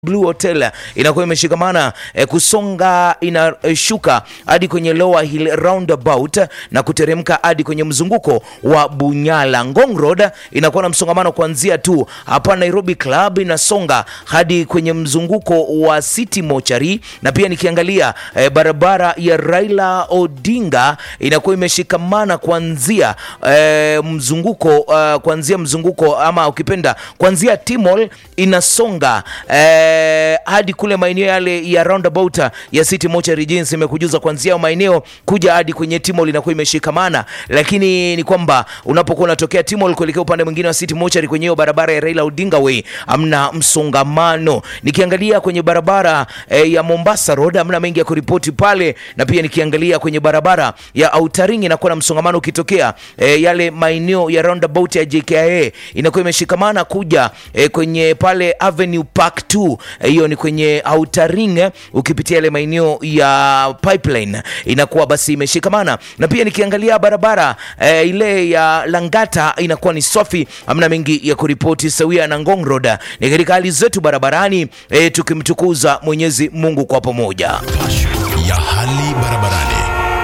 Blue Hotel inakuwa imeshikamana eh, kusonga inashuka hadi kwenye Lower Hill roundabout na kuteremka hadi kwenye mzunguko wa Bunyala. Ngong Road inakuwa na msongamano kuanzia tu hapa Nairobi Club inasonga hadi kwenye mzunguko wa City Mochari, na pia nikiangalia eh, barabara ya Raila Odinga inakuwa imeshikamana kuanzia eh, mzunguko uh, kuanzia mzunguko ama ukipenda kuanzia Timol inasonga eh, hadi kule maeneo yale ya roundabout ya City Mochari jinsi imekujuza kuanzia maeneo kuja hadi kwenye Timol inakuwa imeshikamana, lakini ni kwamba unapokuwa unatokea Timol kuelekea upande mwingine wa City Mochari kwenye hiyo barabara ya Raila Odinga Way amna msongamano. Nikiangalia kwenye barabara eh, ya Mombasa Road amna mengi ya kuripoti pale, na pia nikiangalia kwenye barabara ya Autaringi inakuwa na msongamano ukitokea eh, yale maeneo ya roundabout ya JKIA inakuwa imeshikamana kuja eh, kwenye pale Avenue Park 2 hiyo ni kwenye Outer Ring eh, ukipitia ile maeneo ya pipeline inakuwa basi imeshikamana, na pia nikiangalia barabara eh, ile ya Langata inakuwa ni safi, hamna mengi ya kuripoti sawia na Ngong Road. Ni katika hali zetu barabarani eh, tukimtukuza Mwenyezi Mungu kwa pamoja. ya hali barabarani.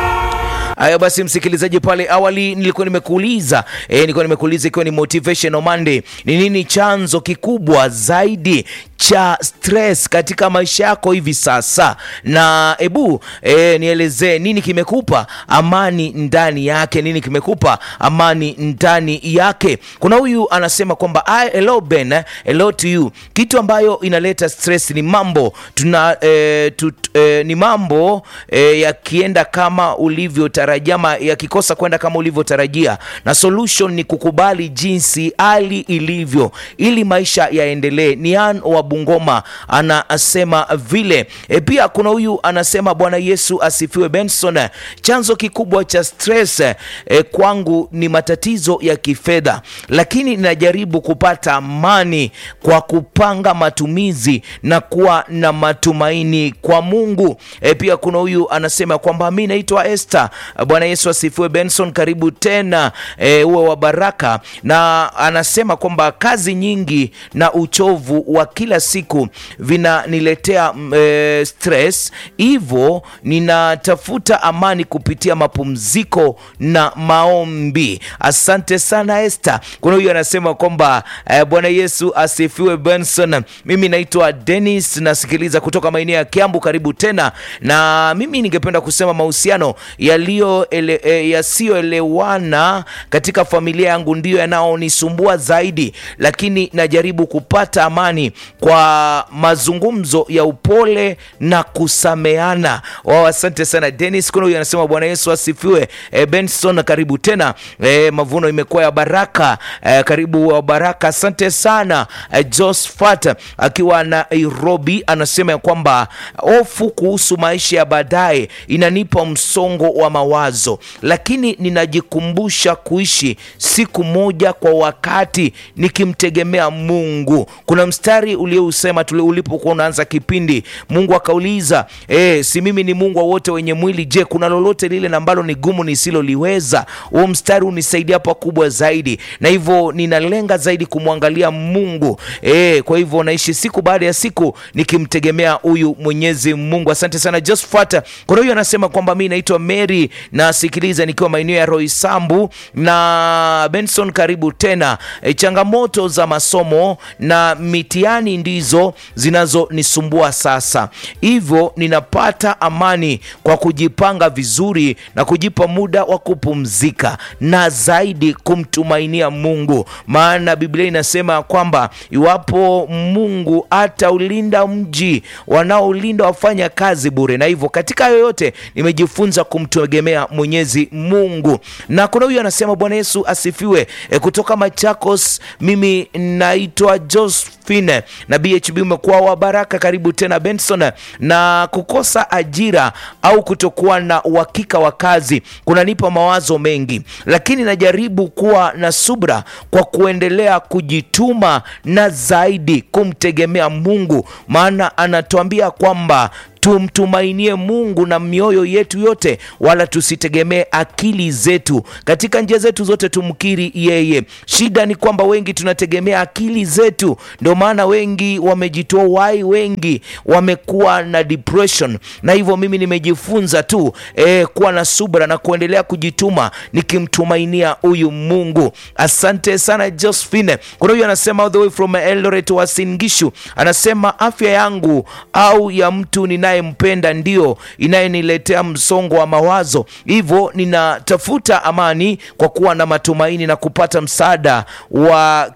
Haya basi, msikilizaji, pale awali nilikuwa nimekuuliza eh, nilikuwa nimekuuliza ikiwa ni motivational Monday, ni nini chanzo kikubwa zaidi cha stress katika maisha yako hivi sasa, na ebu eh, nielezee nini kimekupa amani ndani yake, nini kimekupa amani ndani yake. Kuna huyu anasema kwamba "I- hello Ben, eh, hello to you. Kitu ambayo inaleta stress ni mambo tuna eh, tut, eh, ni mambo eh, yakienda kama ulivyotarajia ama yakikosa kwenda kama ulivyotarajia, na solution ni kukubali jinsi hali ilivyo ili maisha yaendelee. Ni Ann wa Bungoma anasema vile. E, pia kuna huyu anasema Bwana Yesu asifiwe. Benson, chanzo kikubwa cha stress e, kwangu ni matatizo ya kifedha, lakini ninajaribu kupata amani kwa kupanga matumizi na kuwa na matumaini kwa Mungu. E, pia kuna huyu anasema kwamba mi naitwa Esther. Bwana Yesu asifiwe. Benson, karibu tena e, uwe wa baraka, na anasema kwamba kazi nyingi na uchovu wa kila siku vinaniletea mm, e, stress, hivyo ninatafuta amani kupitia mapumziko na maombi. Asante sana Esther. Kuna huyu anasema kwamba e, Bwana Yesu asifiwe. Benson, mimi naitwa Dennis, nasikiliza kutoka maeneo ya Kiambu. Karibu tena, na mimi ningependa kusema mahusiano yaliyo ele, e, yasiyoelewana katika familia yangu ndiyo yanaonisumbua zaidi, lakini najaribu kupata amani kwa mazungumzo ya upole na kusameana. Wao, asante sana Dennis. Kuna huyu anasema Bwana Yesu asifiwe. E, Benson, karibu tena. E, mavuno imekuwa ya baraka. E, karibu wa baraka, asante sana. E, Josephat akiwa Nairobi anasema ya kwamba hofu kuhusu maisha ya baadaye inanipa msongo wa mawazo, lakini ninajikumbusha kuishi siku moja kwa wakati nikimtegemea Mungu. Kuna mstari uliousema tuli ulipokuwa unaanza kipindi, Mungu akauliza e, si mimi ni Mungu wa wote wenye mwili? Je, kuna lolote lile na ambalo ni gumu nisiloliweza? Huo mstari unisaidia pakubwa zaidi, na hivyo ninalenga zaidi kumwangalia Mungu e, kwa hivyo naishi siku baada ya siku nikimtegemea huyu Mwenyezi Mungu. Asante sana Josephat. Kuna huyu anasema kwamba mi naitwa Mary nasikiliza nikiwa maeneo ya Roysambu na Benson, karibu tena. E, changamoto za masomo na mitihani ndizo zinazonisumbua sasa, hivyo ninapata amani kwa kujipanga vizuri na kujipa muda wa kupumzika na zaidi kumtumainia Mungu, maana Biblia inasema kwamba iwapo Mungu ataulinda mji, wanaolinda wafanya kazi bure. Na hivyo katika yoyote nimejifunza kumtegemea Mwenyezi Mungu. Na kuna huyu anasema Bwana Yesu asifiwe. E, kutoka Machakos, mimi naitwa Josephine na BHB umekuwa wa baraka. Karibu tena Benson. Na kukosa ajira au kutokuwa na uhakika wa kazi kunanipa mawazo mengi, lakini najaribu kuwa na subra kwa kuendelea kujituma na zaidi kumtegemea Mungu, maana anatuambia kwamba tumtumainie Mungu na mioyo yetu yote, wala tusitegemee akili zetu. Katika njia zetu zote tumkiri yeye. Shida ni kwamba wengi tunategemea akili zetu, ndio maana wengi wamejitoa uhai, wengi wamekuwa na depression, na hivyo mimi nimejifunza tu eh, kuwa na subra na kuendelea kujituma nikimtumainia huyu Mungu. Asante sana Josephine. Kuna huyu anasema all the way from Eldoret Uasin Gishu, anasema afya yangu au ya mtu ninayempenda ndio inayeniletea msongo wa mawazo, hivyo ninatafuta amani kwa kuwa na matumaini na kupata msaada wa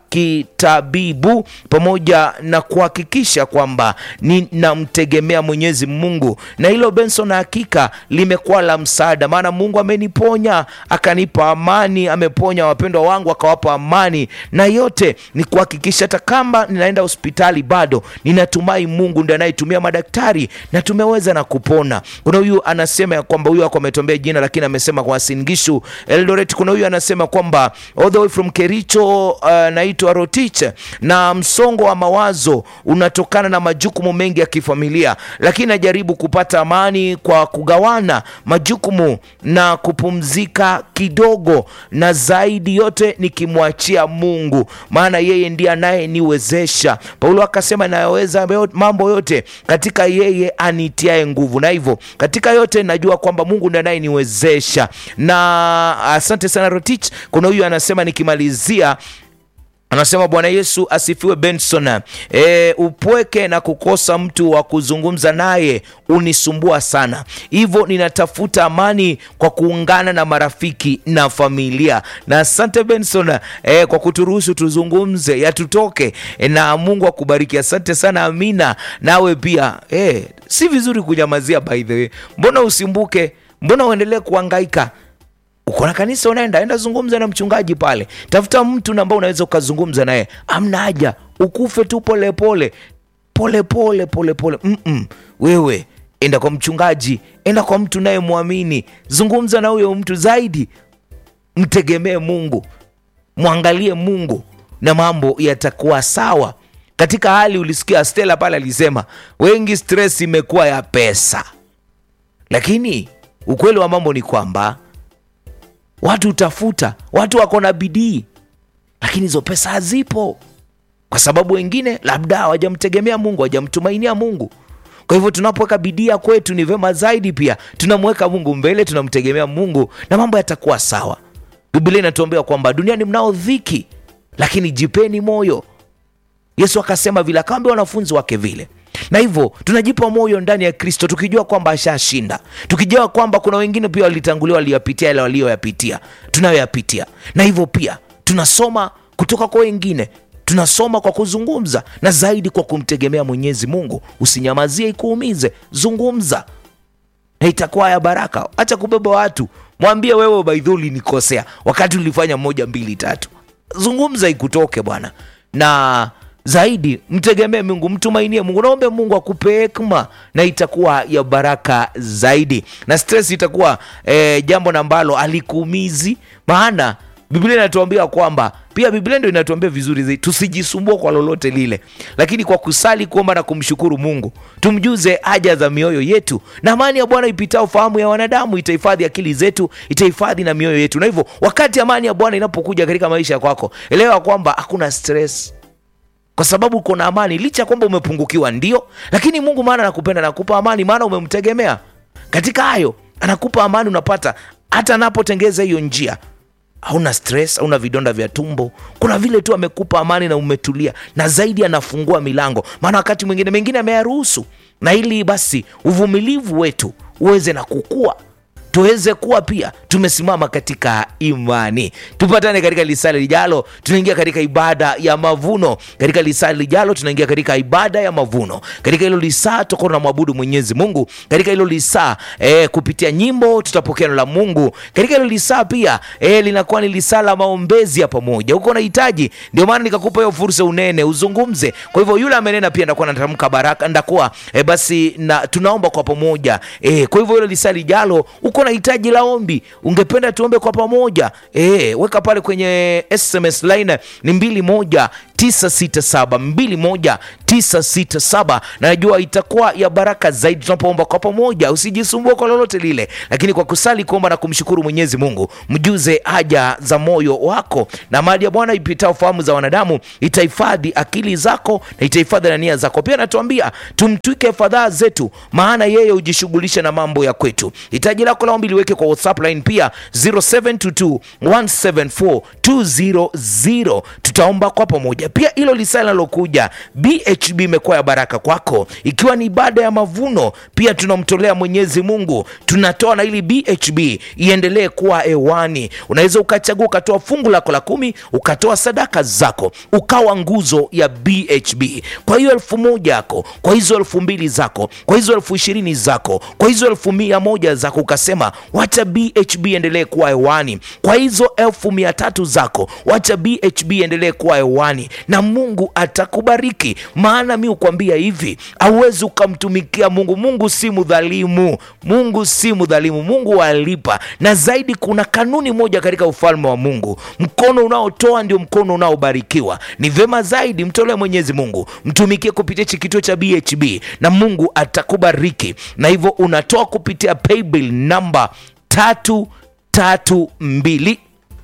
kitabibu pamoja na kuhakikisha kwamba ninamtegemea Mwenyezi Mungu, na hilo Benson, hakika limekuwa la msaada, maana Mungu ameniponya akanipa amani, ameponya wapendwa wangu akawapa amani, na yote ni kuhakikisha hata kama ninaenda hospitali bado ninatumai Mungu ndiye anayetumia madaktari na tumeweza na kupona. Kuna huyu anasema ya kwamba huyu ako ametuambia jina, lakini amesema kwa Singishu Eldoret. Kuna huyu anasema kwamba all the way from Kericho, uh, naitwa Rotich, na msongo wa mawazo unatokana na majukumu mengi ya kifamilia, lakini najaribu kupata amani kwa kugawana majukumu na kupumzika kidogo, na zaidi yote nikimwachia Mungu, maana yeye ndiye anayeniwezesha. Paulo akasema nayaweza mambo yote katika yeye anitiae nguvu, na hivyo katika yote najua kwamba Mungu ndiye anayeniwezesha. Na asante sana Rotich. Kuna huyu anasema nikimalizia anasema Bwana Yesu asifiwe. Benson, e, upweke na kukosa mtu wa kuzungumza naye unisumbua sana, hivyo ninatafuta amani kwa kuungana na marafiki na familia. Na asante Benson e, kwa kuturuhusu tuzungumze yatutoke e, na Mungu akubariki. Asante sana Amina, nawe pia e, si vizuri kunyamazia. By the way, mbona usimbuke? Mbona uendelee kuhangaika? Uko na kanisa unaenda, enda zungumza na mchungaji pale, tafuta mtu ambao unaweza ukazungumza naye. Amna haja ukufe tu polepole polepole polepole. Mm -mm. Wewe enda kwa mchungaji, enda kwa mtu naye mwamini, zungumza na huyo mtu zaidi, mtegemee Mungu, mwangalie Mungu na mambo yatakuwa sawa. Katika hali ulisikia Stella pale alisema wengi stress imekuwa ya pesa, lakini ukweli wa mambo ni kwamba watu utafuta, watu wako na bidii, lakini hizo pesa hazipo, kwa sababu wengine labda hawajamtegemea Mungu, hawajamtumainia Mungu. Kwa hivyo tunapoweka bidii ya kwetu, ni vema zaidi pia tunamweka Mungu mbele, tunamtegemea Mungu na mambo yatakuwa sawa. Biblia inatuambia kwamba duniani mnao dhiki, lakini jipeni moyo. Yesu akasema vile, akawaambia wanafunzi wake vile na hivyo tunajipa moyo ndani ya Kristo tukijua kwamba ashashinda, tukijua kwamba kuna wengine pia walitangulia, waliyapitia yale walioyapitia, tunayoyapitia. Na hivyo pia tunasoma kutoka kwa wengine, tunasoma kwa kuzungumza, na zaidi kwa kumtegemea Mwenyezi Mungu. Usinyamazie ikuumize, zungumza na itakuwa ya baraka. Acha kubeba watu, mwambie wewe, baidhuli nikosea wakati ulifanya moja mbili tatu. Zungumza ikutoke bwana, na zaidi mtegemee Mungu, mtumainie Mungu, naombe Mungu akupe hekima na itakuwa ya baraka zaidi, na stress itakuwa eh, jambo ambalo alikuumizi. Maana Biblia inatuambia kwamba pia Biblia ndio inatuambia vizuri zaidi, tusijisumbua kwa lolote lile, lakini kwa kusali, kuomba na kumshukuru Mungu tumjuze haja za mioyo yetu, na amani ya Bwana ipitao fahamu ya wanadamu itahifadhi akili zetu, itahifadhi na mioyo yetu. Na hivyo wakati amani ya Bwana inapokuja katika maisha kwako, elewa kwamba hakuna stress kwa sababu uko na amani, licha ya kwamba umepungukiwa, ndio, lakini Mungu maana anakupenda, anakupa amani, maana umemtegemea katika hayo, anakupa amani. Unapata hata anapotengeza hiyo njia, hauna stress, hauna vidonda vya tumbo. Kuna vile tu amekupa amani na umetulia, na zaidi anafungua milango, maana wakati mwingine mengine ameyaruhusu, na ili basi uvumilivu wetu uweze na kukua tuweze kuwa pia tumesimama katika imani. Tupatane katika lisali lijalo, tunaingia katika ibada ya mavuno. Katika lisali lijalo, tunaingia katika ibada ya mavuno. Katika hilo lisaa tutakuwa tunamwabudu Mwenyezi Mungu. Katika hilo lisaa eh, kupitia nyimbo tutapokea neno la Mungu. Katika hilo lisaa pia eh, linakuwa ni lisaa la maombezi ya pamoja. Uko unahitaji, ndio maana nikakupa hiyo fursa unene, uzungumze. Kwa hivyo yule amenena pia ndakuwa natamka baraka, ndakuwa eh, basi na tunaomba kwa pamoja eh, kwa hivyo hilo lisaa lijalo uko na hitaji la ombi, ungependa tuombe kwa pamoja e, weka pale kwenye SMS line ni mbili moja 967 na najua itakuwa ya baraka zaidi tunapoomba kwa pamoja. Usijisumbue kwa lolote lile, lakini kwa kusali, kuomba na kumshukuru Mwenyezi Mungu, mjuze haja za moyo wako, na mali ya Bwana ipitao fahamu za wanadamu itahifadhi akili zako na itahifadhi na nia zako. Pia anatuambia tumtwike fadhaa zetu, maana yeye hujishughulisha na mambo ya kwetu. Hitaji lako la ombi liweke kwa WhatsApp line pia 0722 174 200 tutaomba kwa pamoja. Pia hilo lisaa linalokuja BHB imekuwa ya baraka kwako, ikiwa ni ibada ya mavuno. Pia tunamtolea Mwenyezi Mungu, tunatoa na ili BHB iendelee kuwa hewani. Unaweza ukachagua ukatoa fungu lako la kumi, ukatoa sadaka zako, ukawa nguzo ya BHB. Kwa hiyo elfu moja yako, kwa hizo elfu mbili zako, kwa hizo elfu ishirini zako, kwa hizo elfu mia moja zako, ukasema wacha BHB endelee kuwa hewani. Kwa hizo elfu mia tatu zako, wacha BHB endelee kuwa hewani, na Mungu atakubariki. Maana mi ukwambia hivi, hauwezi ukamtumikia Mungu. Mungu si mdhalimu, Mungu si mdhalimu, Mungu walipa. Na zaidi, kuna kanuni moja katika ufalme wa Mungu, mkono unaotoa ndio mkono unaobarikiwa. Ni vema zaidi mtolee Mwenyezi Mungu, mtumikie kupitia hichi kituo cha BHB na Mungu atakubariki. Na hivyo unatoa kupitia paybill namba tatu tatu mbili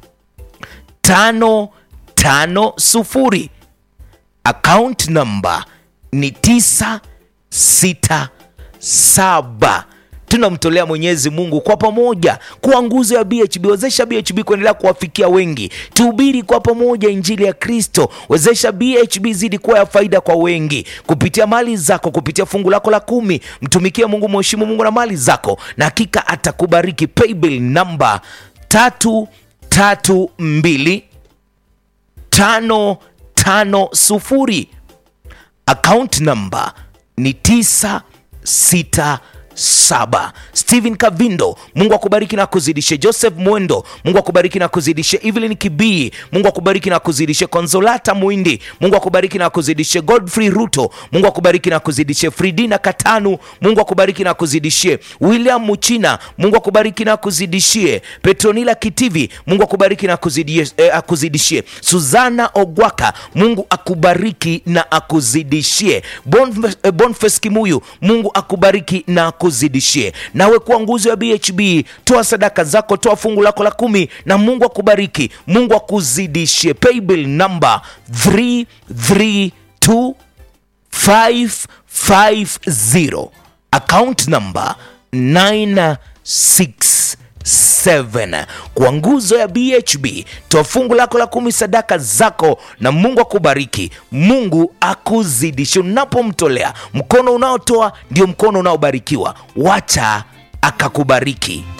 tano tano sufuri account number ni tisa sita saba tunamtolea Mwenyezi Mungu kwa pamoja kuwa nguzo ya BHB. Wezesha BHB kuendelea kuwafikia wengi, tuhubiri kwa pamoja injili ya Kristo. Wezesha BHB zidi kuwa ya faida kwa wengi kupitia mali zako, kupitia fungu lako la kumi. Mtumikie Mungu, mheshimu Mungu na mali zako, na hakika atakubariki. Paybill namba tatu tatu mbili tano tano sufuri account number ni tisa sita saba. Stephen Kavindo, Mungu akubariki na kuzidishe. Joseph Mwendo, Mungu akubariki na kuzidishe. Evelyn Kibii, Mungu akubariki na kuzidishe. Konsolata Mwindi, Mungu akubariki na kuzidishe. Godfrey Ruto, Mungu akubariki na kuzidishe. Fridina Katanu, Mungu akubariki na kuzidishie. William Muchina, Mungu akubariki na kuzidishie. Petronila Kitivi, Mungu akubariki na kuzidishie, eh, akuzidishie. Suzana Ogwaka, Mungu akubariki na akuzidishie. Bonf- eh, Boniface Kimuyu, Mungu akubariki na akuzidishie. Nawe kuwa nguzo ya BHB, toa sadaka zako, toa fungu lako la kumi na Mungu akubariki, Mungu akuzidishie. Paybill number 332 550 account number 967 kwa nguzo ya BHB toa fungu lako la kumi sadaka zako na Mungu akubariki Mungu akuzidishe unapomtolea mkono unaotoa ndio mkono unaobarikiwa wacha akakubariki